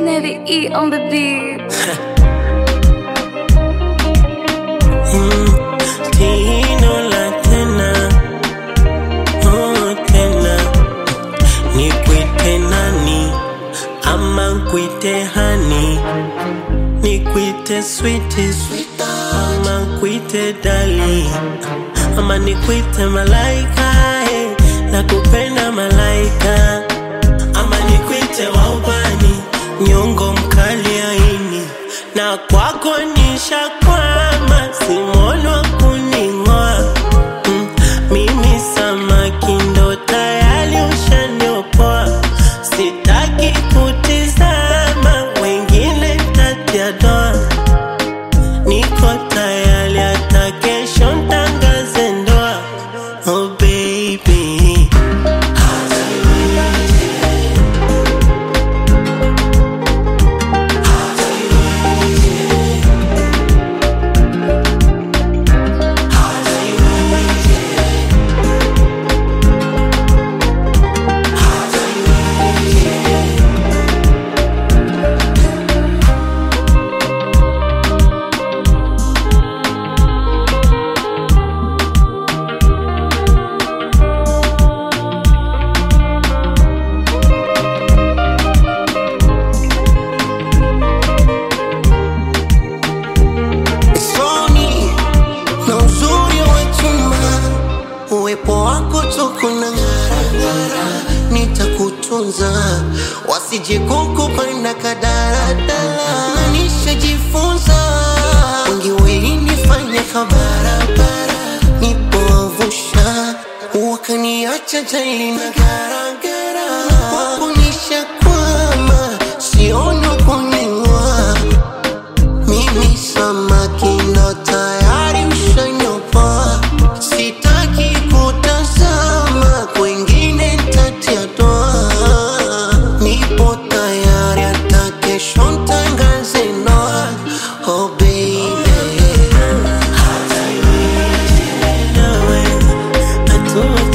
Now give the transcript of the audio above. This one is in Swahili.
Navy E on the beat. Tino la tena, oh tena, nikwite nani ama nkwite hani, nikwite switi ama nkwite dali ama nikwite malaika eh, nakupenda malaika ama nikwite waubani nyongo mkali aini na kwako nishakwama simono kuning'oa mm, mimi samaki ndo tayari ushaniopoa sitaki kutizama wengine tatia doa niko tayari hata kesho ntangaze ndoa oh baby Soni na uzuri wa chuma, uwepo wako tuko na ng'ara, nitakutunza wasije kukupanda kadaradala, na nishajifunza wengi walinifanya kabarabara, nipowavusha wakaniacha jali na garagara, kwako nishakwama, sioni kuning'oa mimi samaki ndo tayari mshanyopa, sitaki kutazama kwengine tatia doa. Nipo tayari hata kesho ntangaze ndoa. Oh baby, nawe hatua